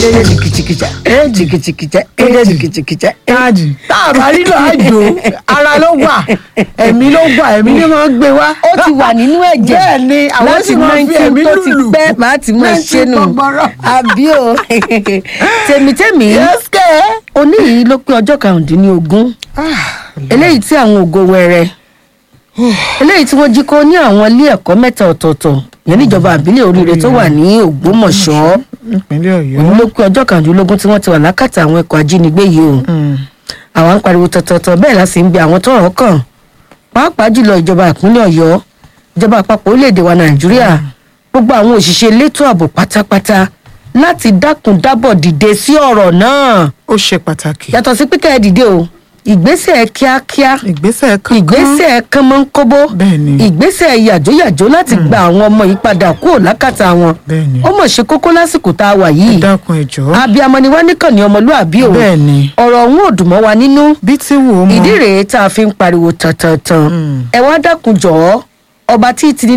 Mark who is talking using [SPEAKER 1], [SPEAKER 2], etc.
[SPEAKER 1] ẹ̀ẹ́dẹ̀ jìkìjìkìjà ẹ̀ẹ́dẹ̀ jìkìjìkìjà ẹ̀ẹ́dẹ̀ jìkìjìkìjà
[SPEAKER 2] káàdì tá a bá nílò àjò ara ló wà ẹ̀mí ló wà ẹ̀mí ni wọ́n gbé wá.
[SPEAKER 1] ó ti wà nínú ẹ̀jẹ̀
[SPEAKER 2] bẹ́ẹ̀ ni àwọn
[SPEAKER 1] láti
[SPEAKER 2] sì máa fi ẹ̀mí
[SPEAKER 1] nineteen tó ti
[SPEAKER 2] lùlù
[SPEAKER 1] pẹ́ máa ti máa ṣe nù
[SPEAKER 2] gbọ̀ngbọ̀rọ̀.
[SPEAKER 1] àbí o tèmítèmí
[SPEAKER 2] yẹ́sìkẹ́.
[SPEAKER 1] òní yìí ló pé ọjọ́ karùndínlógún eléyìí tí àwọn ògo wẹrẹ eléyìí tí wọ́n jí kó ní àwọn ilé ẹ̀kọ́ mẹ́ta ọ̀tọ̀ọ̀tọ̀ yẹn níjọba àbílẹ̀ oríire tó wà ní ògbómọ̀ṣọ́
[SPEAKER 2] ìpínlẹ̀ ọ̀yọ́.
[SPEAKER 1] òní ló pé ọjọ́ karùndínlógún tí wọ́n ti wà lákàtà àwọn ẹ̀kọ́ ajínigbé yìí o àwọn ń pariwo tọ̀tọ̀tọ̀ bẹ́ẹ̀ la sì ń bi àwọn tọ́rọ̀ kàn pàápàá jùlọ ìjọba ìpínlẹ̀ ọ̀yọ́ ìjọba àpapọ̀ orílẹ̀-èdè wa nàìjíríà gbogbo àwọn òṣìṣẹ́ elétò ààbò pátápátá láti dákun dábọ̀ dìde sí ọ̀rọ̀ náà
[SPEAKER 2] ó ṣe pàtàkì.
[SPEAKER 1] yàtọ̀ sí píkẹ́ dìde o ìgbésẹ̀ kíákíá
[SPEAKER 2] ìgbésẹ̀ kankan.
[SPEAKER 1] ìgbésẹ̀ kánmọ́nkóbó
[SPEAKER 2] Bẹ́ẹ̀ni.
[SPEAKER 1] ìgbésẹ̀ yàjóyàjó láti gba àwọn ọmọ yìí padà kúrò lákàtà wọn
[SPEAKER 2] Bẹ́ẹ̀ni.
[SPEAKER 1] ó mọ̀ ṣe kókó lásìkò tá a wà
[SPEAKER 2] ẹ
[SPEAKER 1] yìí
[SPEAKER 2] dákun ẹ jọ̀ọ́.
[SPEAKER 1] abiyamọ ni wá níkànnì ọmọlúàbí o
[SPEAKER 2] Bẹ́ẹ̀ni.
[SPEAKER 1] ọ̀rọ̀ ọ̀hún ò dùn mọ́ wa nínú
[SPEAKER 2] bí tí wò ó mọ.
[SPEAKER 1] ìdí rèé tá a fi ń pariwo tantantan ẹ wá dákun jọ̀ọ́ ọba tí ì ti ní